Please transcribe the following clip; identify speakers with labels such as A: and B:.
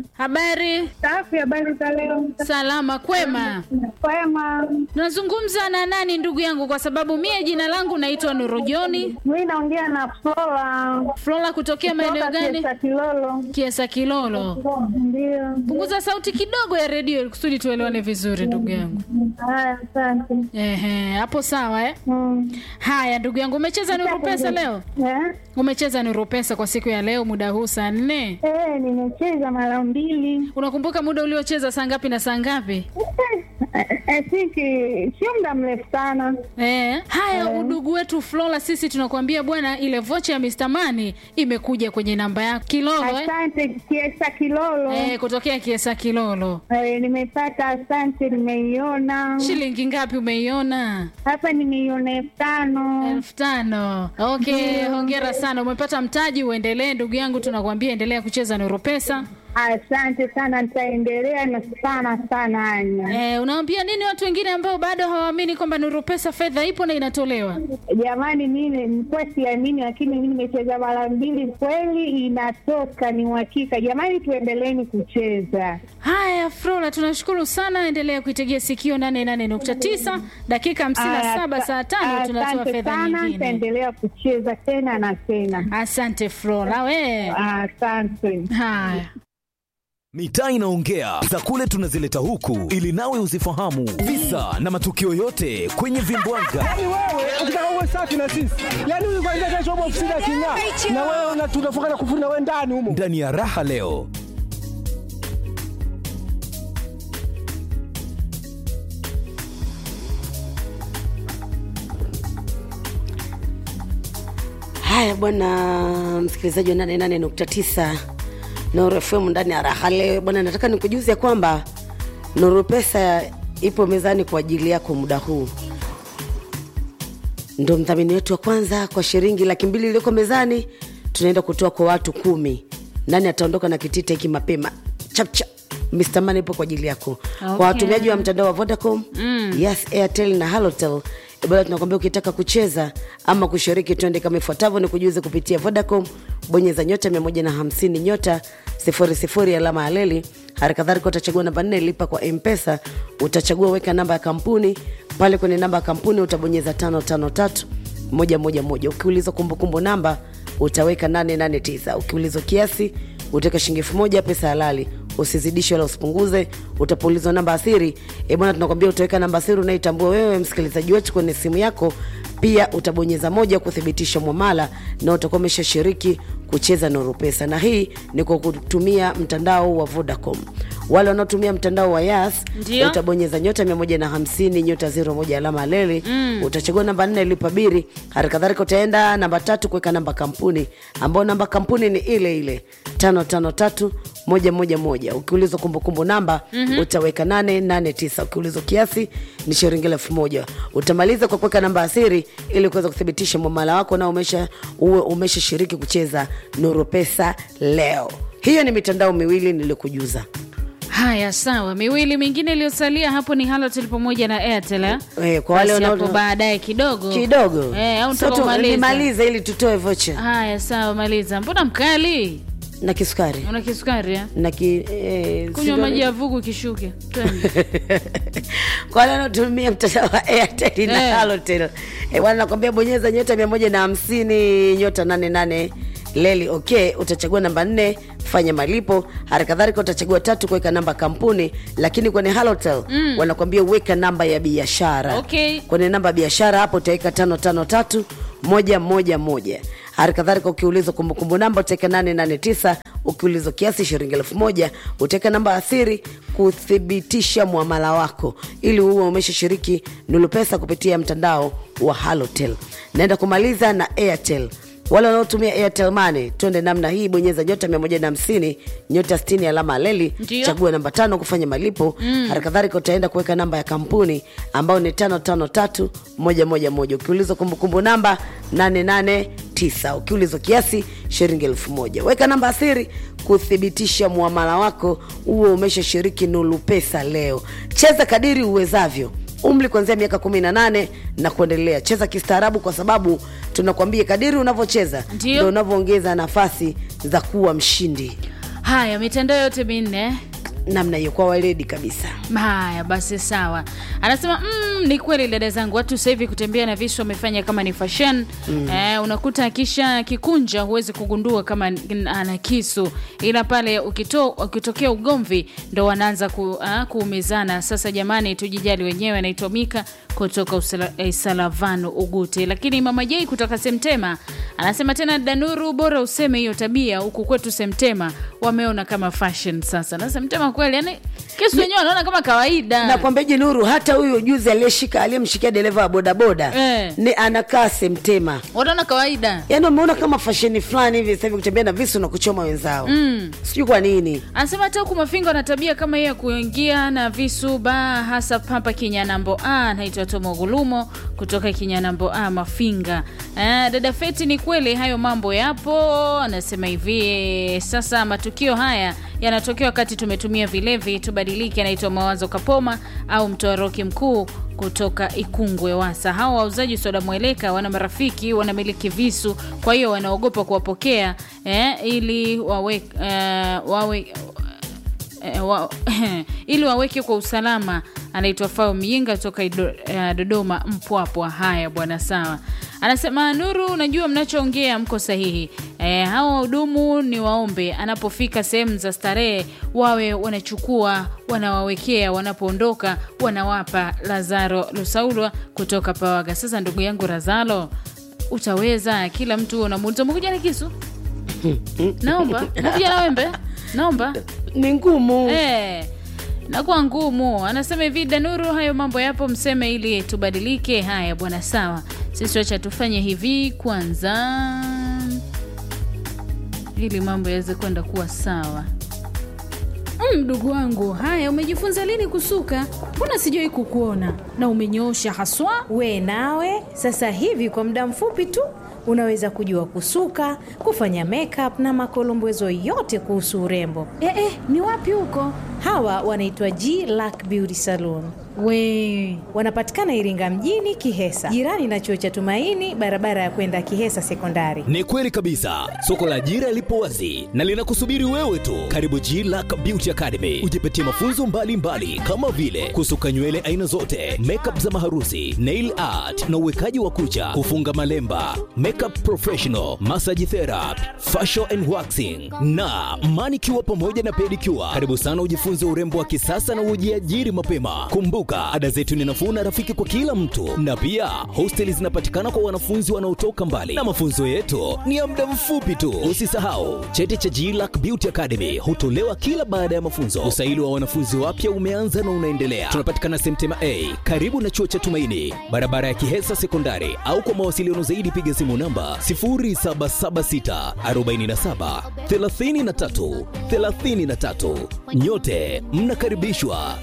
A: Habari?
B: Safi, habari za leo?
A: Salama kwema.
B: Kwema.
A: Nazungumza na nani ndugu yangu? Kwa sababu mie jina langu naitwa Nurujoni
B: Mimi naongea na Flora.
A: Flora, kutokea maeneo
B: Kutoka
A: gani?
B: Kiesa Kilolo.
A: Kiesa Kilolo.
B: Ndio.
A: Punguza sauti kidogo ya redio ili kusudi tuelewane vizuri ndugu yangu.
B: Haya, asante.
A: Ehe, hapo sawa eh?
B: Mm.
A: Haya ndugu yangu, umecheza Nuru Pesa leo?
B: Eh?
A: Umecheza Nuru Pesa kwa siku ya leo muda huu saa nne.
B: Eh, nimecheza mara mbili.
A: Unakumbuka muda uliocheza saa ngapi na saa ngapi?
B: Eh, I think eh, sio muda mrefu sana.
A: Eh, haya udugu wetu Flora, sisi tunakuambia bwana, ile vocha ya Mr. Money imekuja kwenye namba yako Kilolo eh?
B: Asante Kiesa Kilolo.
A: Eh, kutokea Kiesa Kilolo.
B: Eh, nimepata, asante, nimeiona
A: Shilingi ngapi umeiona?
B: hapa, nimeiona elfu tano.
A: elfu tano. Okay, hongera sana, umepata mtaji. Uendelee ndugu yangu, tunakuambia endelea kucheza Nuru Pesa.
B: Asante sana, nitaendelea na sana sana, Anya.
A: Eh, unaambia nini watu wengine ambao bado hawaamini kwamba Nuru Pesa fedha ipo na inatolewa?
B: Jamani, mimi nilikuwa siamini, lakini mimi nimecheza mara mbili, kweli inatoka, ni uhakika. Jamani, tuendeleeni kucheza.
A: Haya, Flora, tunashukuru sana. Endelea kuitegea sikio 88.9 dakika 57 saa tano tunatoa
B: Asante
A: fedha
B: sana,
A: nyingine.
B: nitaendelea kucheza tena na tena.
A: Asante Flora, we.
B: Asante.
A: Haya.
C: Mitaa inaongea za kule tunazileta huku ili nawe uzifahamu visa na matukio yote kwenye vimbwanga.
D: Yaani wewe ukitaka uwe safi na sisi, yaani huyu kwanza kesho upo ofisini aking'aa, na wewe una- tunafunga na kufuna wewe ndani humo.
C: Ndani ya raha leo
E: Haya bwana msikilizaji wa 88.9 Nuru FM ndani ya raha leo bwana, nataka nikujuze ya kwamba Nuru Pesa ipo mezani kwa ajili yako muda huu. Ndo mdhamini wetu wa kwanza kwa shilingi laki mbili iliyoko mezani, tunaenda kutoa kwa watu kumi. Nani ataondoka na kitita hiki mapema chapchap? Mr. Money ipo kwa ajili yako
A: Okay.
E: kwa watumiaji wa mtandao wa Vodacom mm. Yes, Airtel na Halotel bado tunakwambia ukitaka kucheza ama kushiriki, twende kama ifuatavyo: ni kujuze kupitia Vodacom, bonyeza nyota 150 nyota 00 alama ya leli. Hali kadhalika utachagua namba nne, lipa kwa M-Pesa, utachagua weka namba ya kampuni. Pale kwenye namba ya kampuni utabonyeza 553 moja moja moja. Ukiulizwa kumbukumbu namba utaweka 889. Ukiulizwa kiasi utaweka shilingi elfu moja pesa halali usizidishe wala usipunguze. Utapoulizwa namba asiri, e bwana, tunakwambia utaweka namba asiri unaitambua wewe msikilizaji wetu kwenye simu yako. Pia utabonyeza moja kuthibitisha mwamala na utakuwa umeshashiriki kucheza Nuru Pesa, na hii ni kwa kutumia mtandao wa Vodacom. Wale wanaotumia mtandao wa Yas
A: Ndio.
E: utabonyeza nyota 150 nyota 01 alama ya leli mm. utachagua namba nne lipa biri. Hali kadhalika utaenda namba tatu kuweka namba kampuni, ambayo namba kampuni ni ile ile tano tano tatu moja moja moja. Ukiulizwa kumbukumbu namba mm-hmm. utaweka nane nane tisa. Ukiulizwa kiasi ni shilingi elfu moja. Utamaliza kwa kuweka namba asiri ili kuweza kuthibitisha mwamala wako na umesha uwe umeshashiriki kucheza Nuru Pesa leo. Hiyo ni mitandao miwili nilikujuza.
A: Haya, sawa. Miwili mingine iliyosalia hapo ni Halotel pamoja na Airtel. eh?
E: Eh, kwa wale
A: Basi
E: wanao-
A: hapo baadaye kidogo
E: kidogo
A: eh, au
E: So
A: nitaka
E: tu-
A: umalize?
E: nimalize ili tutoe vocha
A: Haya, sawa, maliza. Mbona mkali?
E: na kisukari
A: Una kisukari eh?
E: na ki, eh,
A: Kunywa
E: sio-
A: maji ya vugu kishuke. Twende.
E: kwa wale wanaotumia mtandao wa Airtel na
A: Eh.
E: Halotel eh, bwana nakwambia bonyeza nyota mia moja na hamsini nyota nane nane leli okay, utachagua namba nne fanya malipo. Hali kadhalika utachagua tatu kuweka namba kampuni, lakini kwenye Halotel mm. wanakwambia weka namba ya biashara
A: Okay.
E: kwenye namba ya biashara hapo utaweka tano tano tatu moja moja moja. Hali kadhalika ukiulizwa kumbukumbu namba utaweka nane nane tisa. Ukiulizwa kiasi shilingi elfu moja utaweka namba ya siri kuthibitisha mwamala wako ili uwe umeshashiriki Nulu Pesa kupitia mtandao wa Halotel. Naenda kumaliza na Airtel. Wale wanaotumia Airtel Money, twende namna hii, bonyeza nyota 150 nyota 60 alama ya leli,
A: Ndio.
E: chagua namba tano kufanya malipo. Mm. Hali kadhalika utaenda kuweka namba ya kampuni ambayo ni tano tano tatu moja moja moja. Ukiulizwa kumbukumbu namba 889. Ukiulizwa kiasi shilingi elfu moja. Weka namba asiri kuthibitisha muamala wako, uwe umeshashiriki Nulu Pesa leo. Cheza kadiri uwezavyo umri kuanzia miaka 18 na kuendelea. Cheza kistaarabu, kwa sababu tunakwambia kadiri unavyocheza
A: Ndio.
E: ndio unavyoongeza nafasi za kuwa mshindi.
A: haya mitandao yote minne
E: namna hiyo kwa waledi kabisa
A: haya basi sawa anasema mm, ni kweli dada zangu watu sasa hivi kutembea na visu wamefanya kama ni fashion mm. eh, unakuta akisha kikunja huwezi kugundua kama n- ana kisu ila pale ukito, ukitokea ugomvi ndo wanaanza ku, uh, kuumizana sasa jamani tujijali wenyewe anaitwa mika kutoka Usala- eh, salavano ugute lakini mama jei kutoka semtema anasema tena danuru bora useme hiyo tabia huku kwetu semtema wameona kama fashion sasa na semtema kweli yani kisu wenyewe wanaona kama kawaida
E: nakwambiaje nuru hata huyu juzi aliyeshika aliyemshikia dereva wa bodaboda
A: Eh.
E: ni anakaa semtema
A: wanaona kawaida
E: yaani wameona kama fasheni fulani hivi sasa hivi kutembea na visu na kuchoma wenzao mm. sijui kwa nini
A: anasema hata huku mafinga wana tabia kama hiyo ya kuingia na visu ba hasa hapa kinyanambo a naitwa tomogulumo kutoka kinyanambo a mafinga eh, dada feti ni kweli hayo mambo yapo anasema hivi sasa matukio haya yanatokea wakati tumetumia vilevi tubadilike anaitwa mawazo kapoma au mtoa roki mkuu kutoka ikungwe wasa hawa wauzaji soda mweleka wana marafiki wanamiliki visu kwa hiyo wanaogopa kuwapokea eh, ili wawe, eh, wawe eh, wa, ili waweke kwa usalama anaitwa fao miinga toka Ido, uh, dodoma mpwapwa haya bwana sawa anasema nuru unajua mnachoongea mko sahihi e, hawa wahudumu ni waombe anapofika sehemu za starehe wawe wanachukua wanawawekea wanapoondoka wanawapa lazaro lusaulwa kutoka pawaga sasa ndugu yangu razalo utaweza kila mtu unamuuliza umekuja na kisu naomba umekuja na wembe naomba
E: ni ngumu
A: Eh, nakuwa ngumu anasema hivi danuru hayo mambo yapo mseme ili tubadilike haya bwana sawa sisi wacha tufanye hivi kwanza ili mambo yaweze kwenda kuwa sawa Mm, mdogo wangu haya umejifunza lini kusuka mbona sijawai kukuona na umenyoosha haswa
F: we nawe sasa hivi kwa muda mfupi tu unaweza kujua kusuka kufanya makeup na makolombezo yote kuhusu urembo
A: eh, eh, ni wapi huko
F: hawa wanaitwa g lack beauty saloon
A: we
F: wanapatikana iringa mjini kihesa jirani na chuo cha tumaini barabara ya kwenda kihesa sekondari
C: Ni kweli kabisa, soko la ajira lipo wazi na linakusubiri wewe tu. Karibu G Lack Beauty Academy, ujipatie mafunzo mbalimbali mbali, kama vile kusuka nywele aina zote, makeup za maharusi, nail art na uwekaji wa kucha, kufunga malemba, makeup professional, massage therapy, facial and waxing na manicure pamoja na pedicure. Karibu sana ujifunze urembo wa kisasa na ujiajiri mapema. Kumbuka, ada zetu ni nafuu na rafiki kwa kila mtu, na pia hosteli zinapatikana kwa wanafunzi wanaotoka mbali, na mafunzo yetu ni ya muda mfupi tu. Usisahau cheti cha GLAC Beauty Academy hutolewa kila baada ya mafunzo. Usaili wa wanafunzi wapya umeanza na unaendelea. Tunapatikana Semtema A karibu na chuo cha Tumaini, barabara ya Kihesa Sekondari, au kwa mawasiliano zaidi piga simu namba 0776 47 33 33. Nyote mnakaribishwa